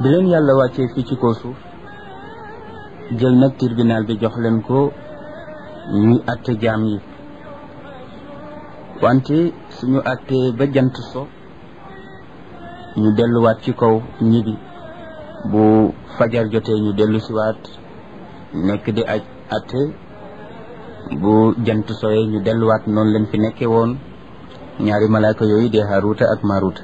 bi leen yàlla wàccee fii ci kaw suuf jël nag tribunal bi jox leen ko ñuy àtte jaam yi wante suñu àttee ba jant so ñu delluwaat ci kaw ñibi bu fajar jotee ñu dellu siwaat nekk di aj àtte bu jant soyee ñu delluwaat noonu leen fi nekkee woon ñaari malaaka yooyu di Haaruuta ak Maaruuta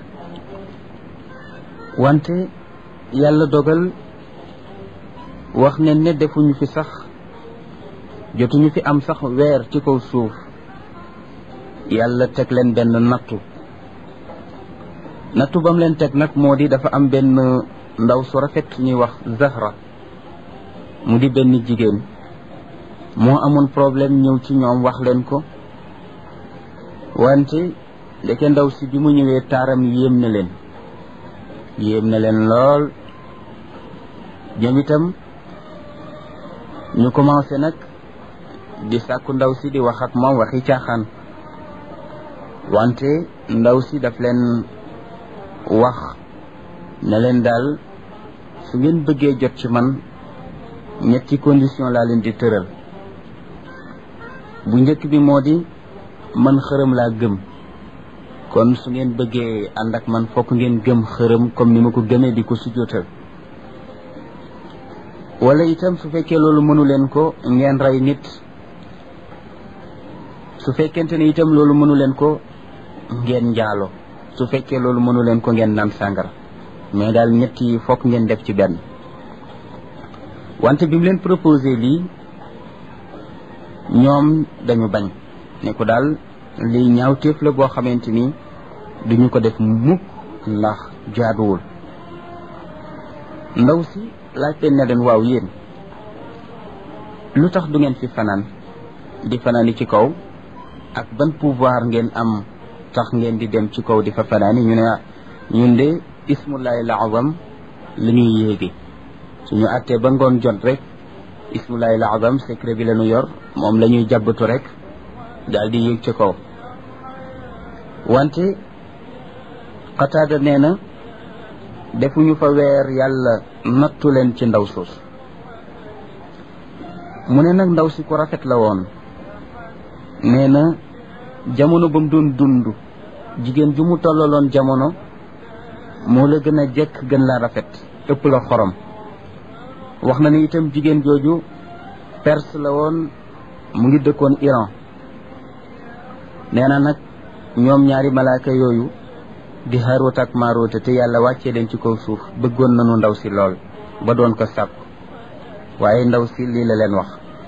wante yàlla dogal wax ne ne defuñu fi sax jotuñu fi am sax weer ci kaw suuf yàlla teg leen benn nattu nattu bam leen teg nag moo di dafa am benn ndaw su rafet ñuy wax Zahra mu di benn jigéen moo amoon problème ñëw ci ñoom wax leen ko wante ndeke ndaw si bi mu ñëwee taaram yéem na leen yéem na leen lool ñoom itam ñu commencé nag di sàkku ndaw si di wax ak moom waxi caaxaan wante ndaw si daf leen wax ne leen daal su ngeen bëggee jot ci man ñetti condition laa leen di tëral bu njëkk bi moo di man xërëm laa gëm kon su ngeen bëggee ànd ak man fokk ngeen gëm xërëm comme ni ma ko gëmee di ko sujjóotal wala itam su fekkee loolu mënu leen ko ngeen rey nit su fekkente ne itam loolu mënu leen ko ngeen njaalo su fekkee loolu mënu leen ko ngeen naan sàngara mais daal ñett yi fokk ngeen def ci benn wante bi mu leen proposé lii ñoom dañu bañ ne ko daal lii ñaawteef la boo xamante ni duñu ko def mukk ndax jaaduwul ndaw si laajte ne leen waaw yéen lu tax du ngeen fi fanaan di fanaani ci kaw ak ban pouvoir ngeen am tax ngeen di dem ci kaw di fa fanaani ñu ne ñun de ismullahi laazam la ñuy yéegi suñu àttee ba ngoon jot rek ismullahi laazam secret bi la ñu yor moom la ñuy jàbbatu rek daal di yéeg ci kaw wante xataada nee na defuñu fa weer yàlla nattu leen ci ndaw suus mu ne nag ndaw si ku rafet la woon nee na jamono ba mu doon dund jigéen ju mu tollaloon jamono moo la gën a jekk gën la rafet ëpp la xorom wax na ni itam jigéen jooju perse la woon mu ngi dëkkoon Iran nee na nag ñoom ñaari malaaka yooyu di Haaruut ak Maaruut te yàlla wàccee leen ci kaw suuf bëggoon nañu ndaw si lool ba doon ko sàkku waaye ndaw si lii la leen wax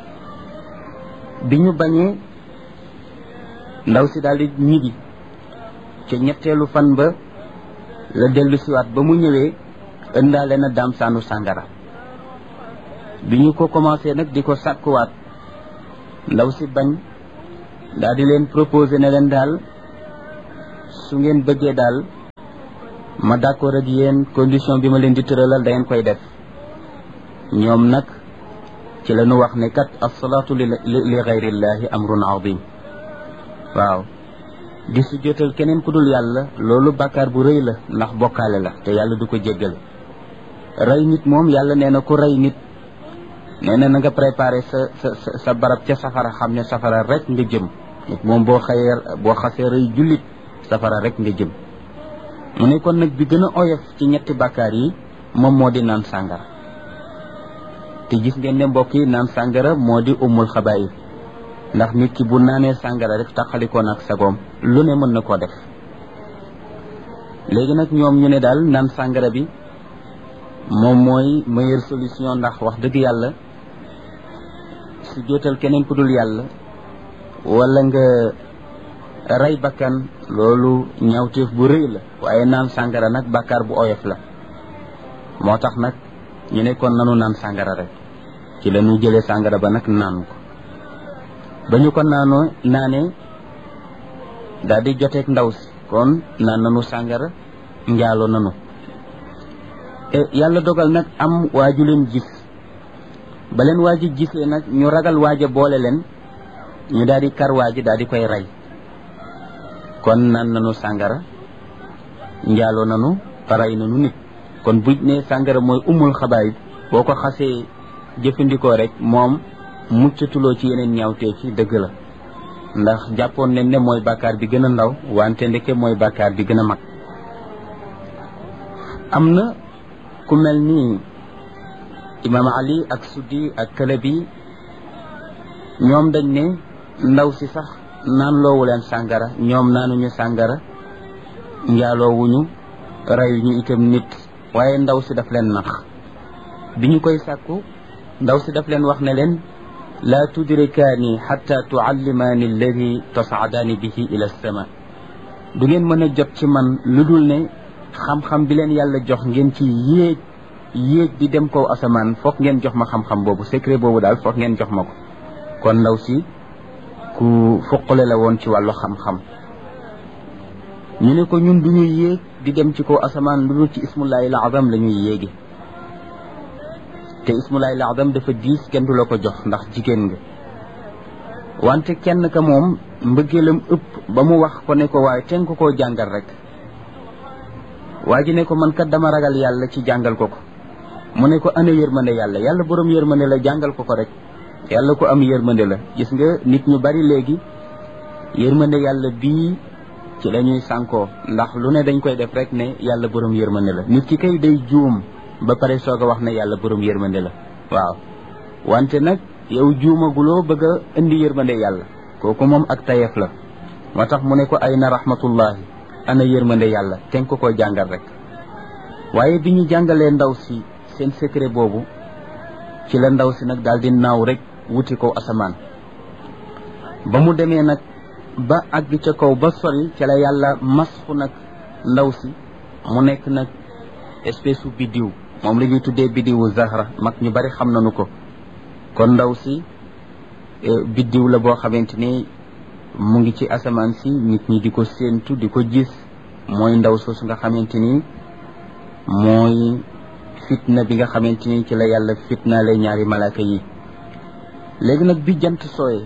bi ñu bañee ndaw si daal di ñibbi ca ñetteelu fan ba la dellu siwaat ba mu ñëwee ëndaale na daam saanu sàngara bi ñu ko commencé nag di ko sàkkuwaat ndaw si bañ daal di leen proposé ne leen daal su ngeen bëggee daal ma d'accord ak yéen condition bi ma leen di tëralal da ngeen koy def ñoom nag ci la ñu wax ne kat asalaatu li li gayrillahi amrun azim waaw di su jotal keneen ku dul yàlla loolu bàkkaar bu rëy la ndax bokkaale la te yàlla du ko jéggal rey nit moom yàlla nee na ku rey nit nee na na nga préparé sa sa sa barab ca safara xam ne safara rek nga jëm nit moom boo xëyee boo xasee rëy jullit safara rek nga jëm mu ne kon nag bi gën a oyof ci ñetti bàkkaar yi moom moo di naan sàngara te gis ngeen ne mbokk yi naan sàngara moo di umul xabaayir ndax nit ki bu naanee sàngara rek taxalikoon ak sagoom lu ne mën na koo def léegi nag ñoom ñu ne daal naan sàngara bi moom mooy meilleure solution ndax wax dëgg yàlla su jootal keneen ku dul yàlla wala nga rey bakkan loolu ñaawteef bu rëy la waaye naan sàngara nag bàkkaar bu oyof la moo tax nag ñu ne kon nanu naan sàngara rek ci la ñu jëlee sàngara ba nag naan ko ba ñu ko naanoo naanee daal di joteeg ndaw si kon naan nanu sàngara njaalo nanu yàlla dogal nag am waaju leen gis ba leen waaji gisee nag ñu ragal waaja boole leen ñu daal di kar waaji daal di koy rey kon naan nanu sàngara njaaloo nanu rey nanu nit kon buñ ne sàngara mooy umul xabaayib boo ko xasee jëfandikoo rek moom muccatuloo ci yeneen ñaawtee ci dëgg la ndax jàppoon nañ ne mooy bàkkaar bi gën a ndaw wante ndeke mooy bàkkaar bi gën a mag am na ku mel ni imaam ali ak suddi ak kalabi ñoom dañ ne ndaw si sax naan loowu leen sàngara ñoom naanuñu sàngara njaaloowuñu reyuñu itam nit waaye ndaw si daf leen nax bi ñu koy sàkku ndaw si daf leen wax ne leen laa tudrikaani xatta tuallimaani alladi tasaadaani bihi ila sama du ngeen mën a jot ci man lu dul ne xam-xam bi leen yàlla jox ngeen ci yéeg yéeg di dem kaw asamaan foog ngeen jox ma xam-xam boobu secret boobu daal foog ngeen jox ma ko kon ndaw si ku fuqale la woon ci wàllu xam-xam ñu ne ko ñun du ñuy yéeg di dem ci kaw asamaan lu dul ci ismullahi al azam la ñuy yéegi te ismullahi al azam dafa diis kenn du la ko jox ndax jigéen nga wante kenn ka moom mbëggeelam ëpp ba mu wax ko ne ko waaye ten ko koo jàngal rek waa ji ne ko man kat dama ragal yàlla ci jàngal ko ko mu ne ko ana yërmande yàlla yàlla borom yërmande la jàngal ko ko rek yàlla ko am yërmande la gis nga nit ñu bari léegi yërmande yàlla bii ci la ñuy sànkoo ndax lu ne dañ koy def rek ne yàlla borom yërmande la nit ki kay day juum ba pare soog a wax ne yàlla borom yërmande la waaw wante nag yow juumaguloo bëgg a indi yërmande yàlla kooku moom ak tayef la moo tax mu ne ko ay na rahmatullahi ana yërmande yàlla ten ko koy jàngal rek waaye bi ñu jàngalee ndaw si seen secret boobu ci la ndaw si nag daal di naaw rek wuti ko asamaan ba mu demee nag ba àgg ca kaw ba sori ca la yàlla masxu nag ndaw si mu nekk nag espèce u biddiw moom la ñuy tuddee biddiwu zahra mag ñu bari xam nañu ko kon ndaw si biddiw la boo xamante ni mu ngi ci asamaan si nit ñi di ko séentu di ko gis mooy ndaw soosu nga xamante ni mooy fitna bi nga xamante ni ci la yàlla fitnaale ñaari malaaka yi léegi nag bi jant sooyee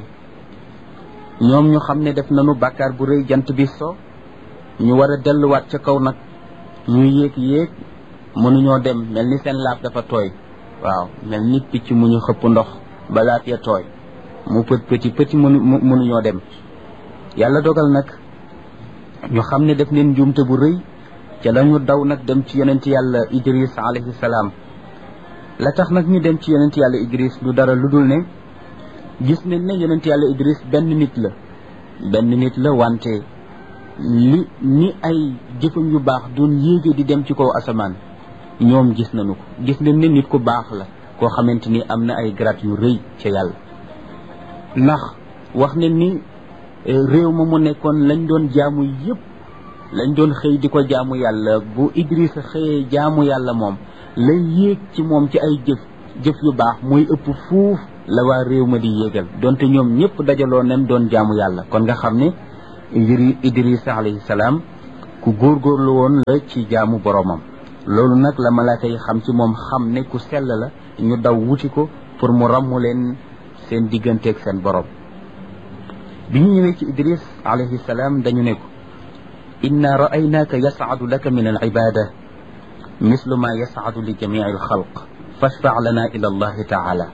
ñoom ñu xam ne def nañu bàkkaar bu rëy jant bi so ñu war a delluwaat ca kaw nag ñu yéeg yéeg mënuñoo dem mel ni seen laaf dafa tooy waaw mel ni picc mu ñu xëpp ndox ba laaf ya tooy mu pët pëti pëti mënu mënuñoo dem yàlla dogal nag ñu xam ne def neen njuumte bu rëy ca la ñu daw nag dem ci yonent yàlla idris alayhi salaam la tax nag ñu dem ci yonent yàlla idris du dara lu dul ne gis nañ ne yonent yàlla idris benn nit la benn nit la wante li ni ay jëfam yu baax doon yéege di dem ci kaw asamaan ñoom gis nañu ko gis nañ ne nit ku baax la koo xamante ni am na ay grade yu rëy ca yàlla ndax wax ne ni réew ma mu nekkoon lañ doon jaamu yépp lañ doon xëy di ko jaamu yàlla bu Idrissa xëyee jaamu yàlla moom lay yéeg ci moom ci ay jëf jëf yu baax mooy ëpp fuuf la waa réew ma di yéegal donte ñoom ñëpp dajaloo nañ doon jaamu yàlla kon nga xam ne Idrissa alayhi salaam ku góorgóorlu woon la ci jaamu boromam loolu nag la malaaka yi xam ci moom xam ne ku sell la ñu daw wuti ko pour mu ràmmu leen seen digganteeg seen borom bi ñu ñëwee ci Idris alayhi salaam dañu ne ko inna ra'aynaaka yas'adu laka min al-ibada mislu ma yas'adu li jami'i al-xalq fashfa' lana ila allahi ta'ala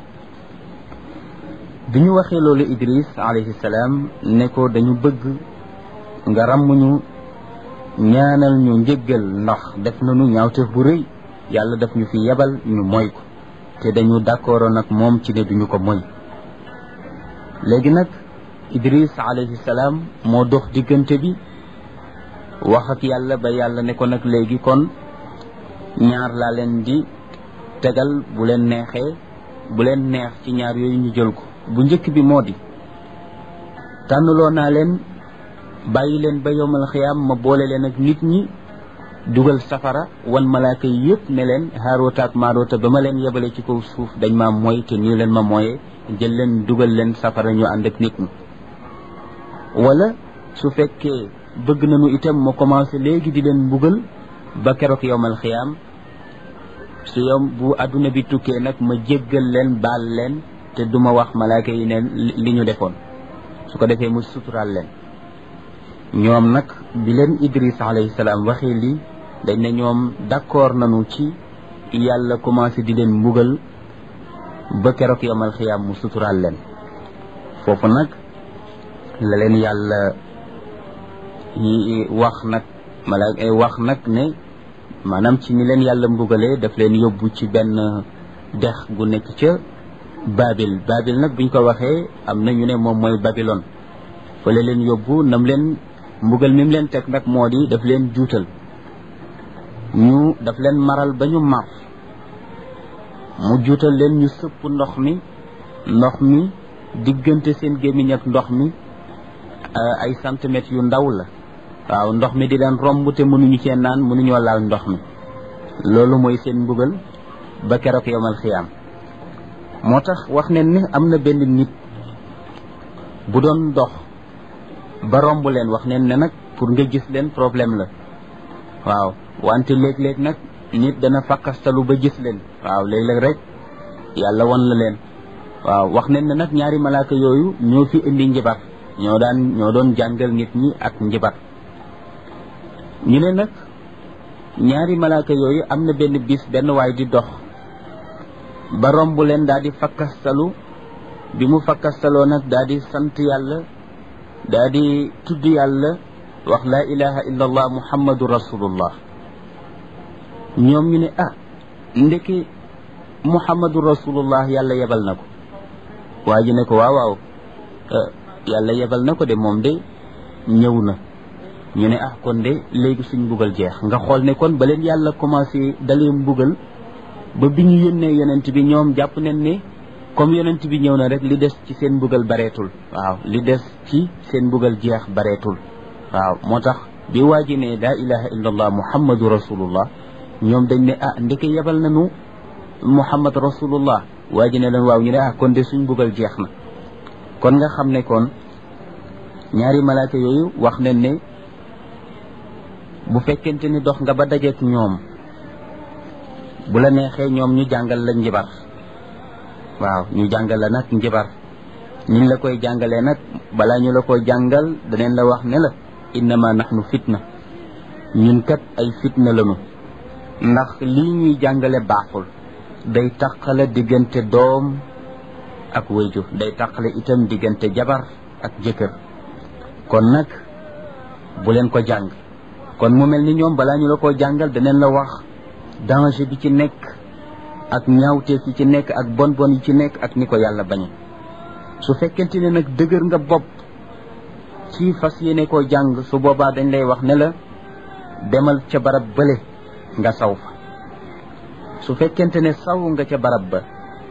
bi ñu waxee loolu Idris alayhi salaam ne ko dañu bëgg nga ràmmuñu ñaanal ñu njëggal ndax def nañu ñaawteef bu rëy yàlla daf ñu fi yebal ñu moy ko te dañu d'accord nag moom ci ne duñu ko moy léegi nag Idris alayhi salaam moo dox diggante bi wax ak yàlla ba yàlla ne ko nag léegi kon ñaar laa leen di tegal bu leen neexee bu leen neex ci ñaar yooyu ñu jël ko bu njëkk bi moo di tànnloo naa leen bàyyi leen ba yowmal xiyaam ma boole leen ak nit ñi dugal safara wan malaaka yi yëpp ne leen haaroota ak maaroota ba ma leen yebale ci kaw suuf dañ ma mooy te nii leen ma mooyee jël leen dugal leen safara ñu ànd ak nit ñi wala su fekkee bëgg nañu itam ma commencé léegi di leen mbugal ba keroog yowmal xiyaam su yow bu adduna bi tukkee nag ma jéggal leen baal leen te duma wax malaaka yi ne li ñu defoon su ko defee mu suturaal leen ñoom nag bi leen Idris alayhi salaam waxee lii dañ ne ñoom d'accord nañu ci yàlla commencé di leen mbugal ba keroog yomal xiyaam mu suturaal leen foofu nag la leen yàlla yi wax nag mala wax nag ne maanaam ci ni leen yàlla mbugalee daf leen yóbbu ci benn dex gu nekk ca babil babil nag buñ ko waxee am na ñu ne moom mooy babilon fa la leen yóbbu nam leen mbugal mi mu leen teg nag moo di daf leen juutal ñu daf leen maral ba ñu mar mu juutal leen ñu sëpp ndox mi ndox mi diggante seen gémmiñ ak ndox mi ay centimètres yu ndaw la waaw ndox mi di leen romb te mënuñu cee naan mënuñoo laal ndox mi loolu mooy seen mbugal ba keroog yomal xiyaam moo tax wax ne ni am na benn nit bu doon dox ba romb leen wax ne ne nag pour nga gis leen problème la waaw wante léeg-léeg nag nit dana fakkastalu ba gis leen waaw léeg-léeg rek yàlla won la leen waaw wax ne ne nag ñaari malaaka yooyu ñoo fi indi njibar ñoo daan ñoo doon jàngal nit ñi ak njibar ñu ne nag ñaari malaaka yooyu am na benn bis benn waay di dox ba romb leen daal di fakkastalu bi mu fakkastaloo nag daal di sant yàlla daal di tudd yàlla wax laa ilaha illa allah muhammadu rasulullah ñoom ñu ne ah ndeki muhammadu rasulullah yàlla yebal na ko waa ji ne ko waaw waaw yàlla yebal na ko de moom de ñëw na ñu ne ah kon de léegi suñ mbugal jeex nga xool ne kon ba leen yàlla commencé dalee mbugal ba bi ñu yónnee yonent bi ñoom jàpp nañ ne comme yonent bi ñëw na rek li des ci seen mbugal bareetul waaw li des ci seen mbugal jeex bareetul waaw moo tax bi waa ji ne laa ilaha illa allah muhammadu rasulullah ñoom dañ ne ah ndeke yebal nañu muhammad rasulullah waa ji ne leen waaw ñu ne ah kon de suñ mbugal jeex na kon nga xam ne kon ñaari malaaka yooyu wax nañ ne bu fekkente ni dox nga ba dajeek ñoom bu la neexee ñoom ñu jàngal la njibar waaw ñu jàngal la nag njibar niñ la koy jàngalee nag balaa ñu la koy jàngal daneen la wax ne la innama nahnu fitna ñun kat ay fitna lañu ndax lii ñuy jàngale baaxul day taqale diggante doom ak wayjur day taqale itam diggante jabar ak jëkkër kon nag bu leen ko jàng kon mu mel ni ñoom balaa ñu la ko jàngal daneen la wax danger bi ci nekk ak ñaawteef yi ci nekk ak bon bon yi ci nekk ak ni ko yàlla bañe su fekkente ne nag dëgër nga bopp ci fas yéene koo jàng su boobaa dañ lay wax ne la demal ca barab bële nga saw fa su fekkente ne saw nga ca barab ba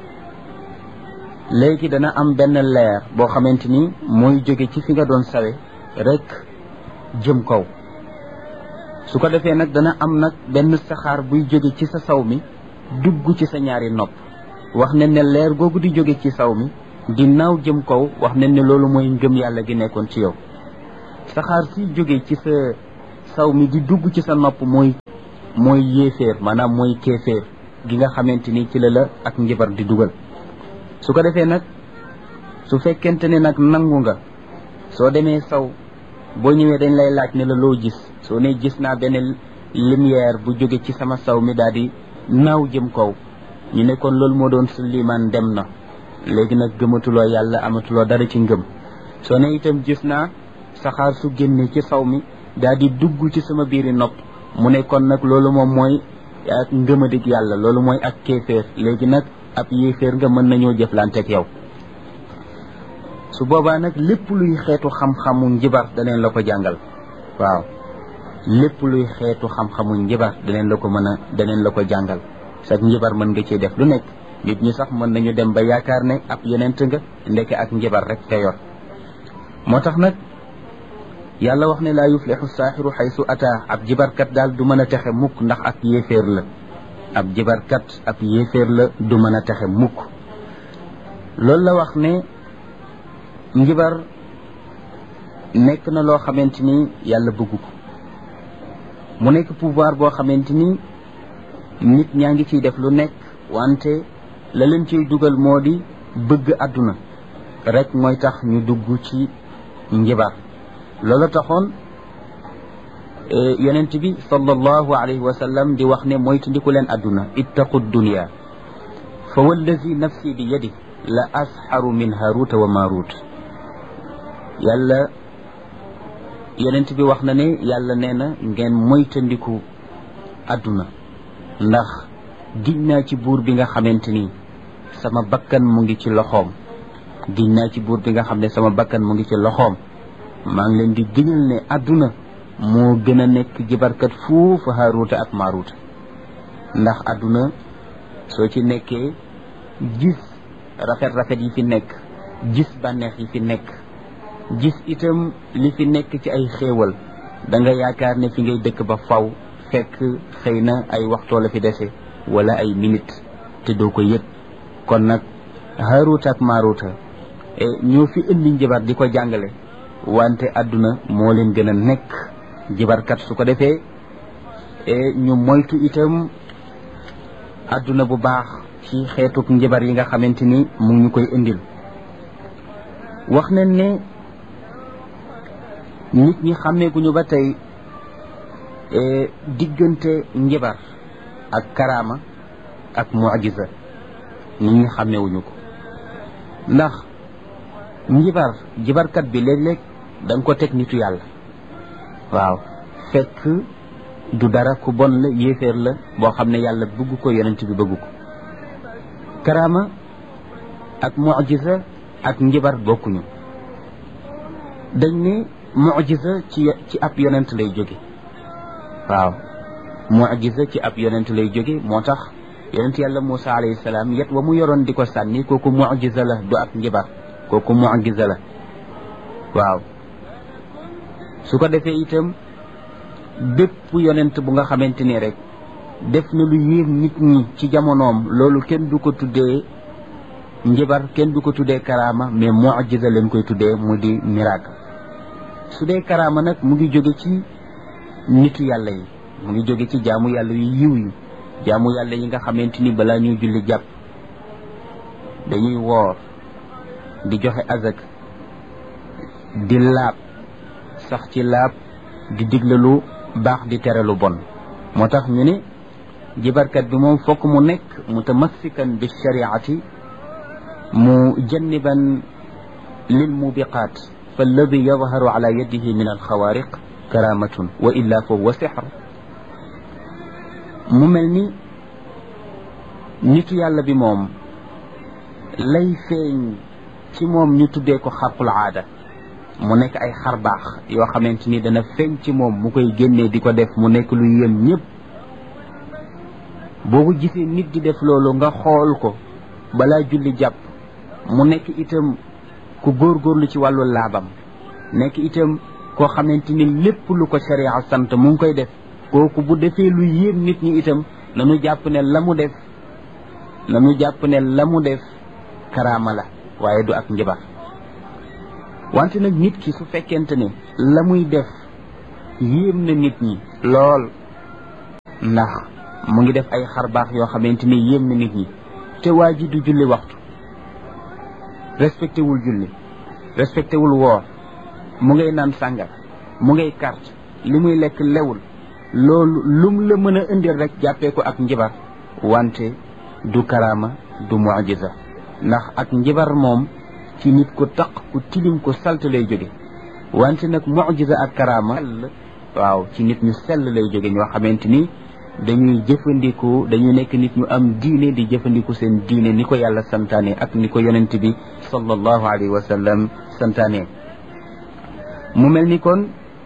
léegi dana am benn leer boo xamante ni mooy jóge ci fi nga doon sawe rek jëm kaw su ko defee nag dana am nag benn saxaar buy jóge ci sa saw mi dugg ci sa ñaari nopp wax ne ne leer googu di jóge ci saw mi di naaw jëm kaw wax ne ne loolu mooy ngëm yàlla gi nekkoon ci yow saxaar si jóge ci sa saw mi di dugg ci sa nopp mooy mooy yéeféer maanaam mooy kéeféer gi nga xamante ni ci la la ak njibar di dugal su ko defee nag su fekkente ne nag nangu nga soo demee saw boo ñëwee dañ lay laaj ne la loo gis soo ne gis naa benn lumière bu jóge ci sama saw mi daal di naaw jëm kaw ñu ne kon loolu moo doon su liman dem na léegi nag gëmatuloo yàlla amatuloo dara ci ngëm soo ne itam gis naa saxaar su génne ci saw mi daal di dugg ci sama biiri nopp mu ne kon nag loolu moom mooy ak ngëmadig yàlla loolu mooy ak kéeféer léegi nag ab yéeféer nga mën nañoo jëflanteeg yow su boobaa nag lépp luy xeetu xam-xamu njibar daneen la ko jàngal waaw lépp luy xeetu xam-xamu njibar daneen la ko mën a daneen la ko jàngal sax njibar mën nga ciy def lu nekk nit ñi sax mën nañu dem ba yaakaar ne ab yonent nga ndeke ak njibar rek te yor moo tax nag yàlla wax ne laa yuflixu saaxiru xaysu ataa ab jibarkat daal du mën a texe mukk ndax ak yéeféer la ab jibarkat ab yéeféer la du mën a texe mukk loolu la wax ne njibar nekk na loo xamante ni yàlla bëgg ko mu nekk pouvoir boo xamante ni nit ñaa ngi ciy def lu nekk wante la leen ciy dugal moo di bëgg àdduna rek mooy tax ñu dugg ci njibar loolu taxoon yonent bi sallallahu alayhi wa sallam di wax ne moytandiku leen adduna ittaqu dunya fa wallazi nafsi bi yadi la asxaru min haruta wa marut yàlla yonent bi wax na ne yàlla nee na ngeen moytandiku adduna ndax giñ naa ci buur bi nga xamante ni sama bakkan mu ngi ci loxoom giñ naa ci buur bi nga xam ne sama bakkan mu ngi ci loxoom maa ngi leen di giñal ne adduna moo gën a nekk jibarkat fuufu haaruuta ak maaruuta ndax adduna soo ci nekkee gis rafet-rafet yi fi nekk gis bànneex yi fi nekk gis itam li fi nekk ci ay xéewal da nga yaakaar ne fi ngay dëkk ba faw fekk xëy na ay waxtoo la fi dese wala ay minute te doo ko yëg kon nag haaruuta ak maaruuta ñoo fi indi njabar di ko jàngale wante adduna moo leen gën a nekk jibarkat su ko defee ñu moytu itam adduna bu baax ci xeetuk njabar yi nga xamante ni mu ngi ñu koy indil wax nañ ne nit ñi xàmmeeguñu ba tey diggante njabar ak karaama ak mujiza nit ñi xàmmeewuñu ko ndax njibar jibarkat bi léeg-léeg da nga ko teg nitu yàlla waaw fekk du dara ku bon la yéeféer la boo xam ne yàlla bëgg ko yonent bi bëgg ko karaama ak mujiza ak njibar bokkuñu dañ ne mujiza ci ci ab yonent lay jóge waaw mujiza ci ab yonent lay jóge moo tax yonent yàlla Muusa alayhi salaam yet wa mu yoroon di ko sànni kooku mujiza la du ak njibar kooku mujiza la waaw su ko defee itam bépp yonent bu nga xamante ni rek def na lu yéem nit ñi ci jamonoom loolu kenn du ko tuddee njibar kenn du ko tuddee karaama mais mujiza leen koy tuddee mu di miracle su dee karaama nag mu ngi jóge ci nitu yàlla yi mu ngi jóge ci jaamu yàlla yu yiw yi jaamu yàlla yi nga xamante ni balaa ñuy julli jàpp dañuy woor di joxe azak di laab sax ci laab di digle lu baax di tere lu bon moo tax ñu ne jibarkat bi moom fokk mu nekk mutamassikan bi shariati mu janniban lil mubiqaat fa alladi yadharu ala yadihi min alxawaariq karamatun wa illa fa huwa sixr mu mel ni nitu yàlla bi moom lay feeñ ci moom ñu tuddee ko xarqul aada mu nekk ay xar baax yoo xamante ni dana feeñ ci moom mu koy génnee di ko def mu nekk lu yéem ñëpp boo ko gisee nit di def loolu nga xool ko balaa julli jàpp mu nekk itam ku góorgóorlu ci wàllu laabam nekk itam koo xamante ni lépp lu ko sharia sant mu ngi koy def kooku bu defee lu yéem nit ñi itam nanu jàpp ne la mu def nanu jàpp ne la mu def karaama la waaye du ak njabar wante nag nit ki su fekkente ne la muy def yéem na nit ñi lool ndax mu ngi def ay xar baax yoo xamante ni yéem na nit ñi te waa ji du julli waxtu respecté wul julli respecté wul woor mu ngay naan sàngar mu ngay carte li muy lekk lewul loolu lum la mën a indil rek jàppee ko ak njibar wante du karaama du mujiza ndax ak njibar moom ci nit ku taq ku tilim ku salt lay jóge wante nag mujiza ak karaama waaw ci nit ñu sell lay jóge ñoo xamante ni dañuy jëfandiku dañuy nekk nit ñu am diine di jëfandiku seen diine ni ko yàlla santaane ak ni ko yonent bi sallallahu alayhi wa sallam santaane mu mel ni kon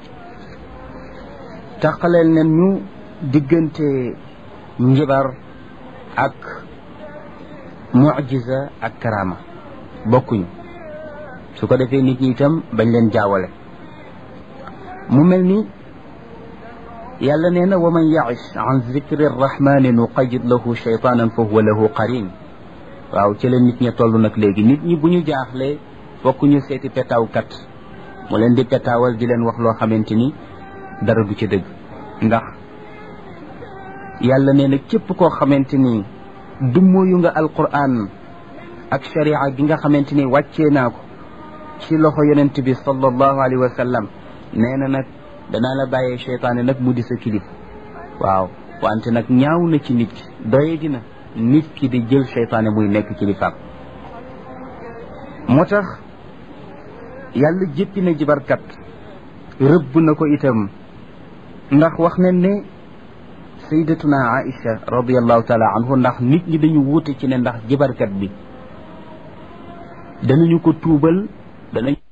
taqaleel nen ñu diggante njibar ak mujiza ak karama bokkuñu su ko defee nit ñi itam bañ leen jaawale mu mel ni yàlla nee na wa man yaish an zikri rrahmani nuqayid lahu shaytanan fa huwa lahu qarin waaw ci la nit ña toll nag léegi nit ñi bu ñu jaaxlee fokk ñu seeti petaawkat mu leen di petaawal di leen wax loo xamante ni dara du ci dëgg ndax yàlla nee na képp koo xamante ni dummóoyu nga alquran ak sharia gi nga xamante ni wàccee naa ko ci loxo yonent bi sallallahu alayhi wa sallam nee na nag danaa la bàyyee seytaane nag mu di sa kilif waaw wante nag ñaaw na ci nit ki doye dina nit ki di jël seytaane muy nekk kilifaam moo tax yàlla jéppi na jibarkat rëbb na ko itam ndax wax nañ ne sayyidatuna Aïcha radiallahu taala anhu ndax nit ñi dañu wuute ci ne ndax jibarkat bi danañu ko tuubal danañ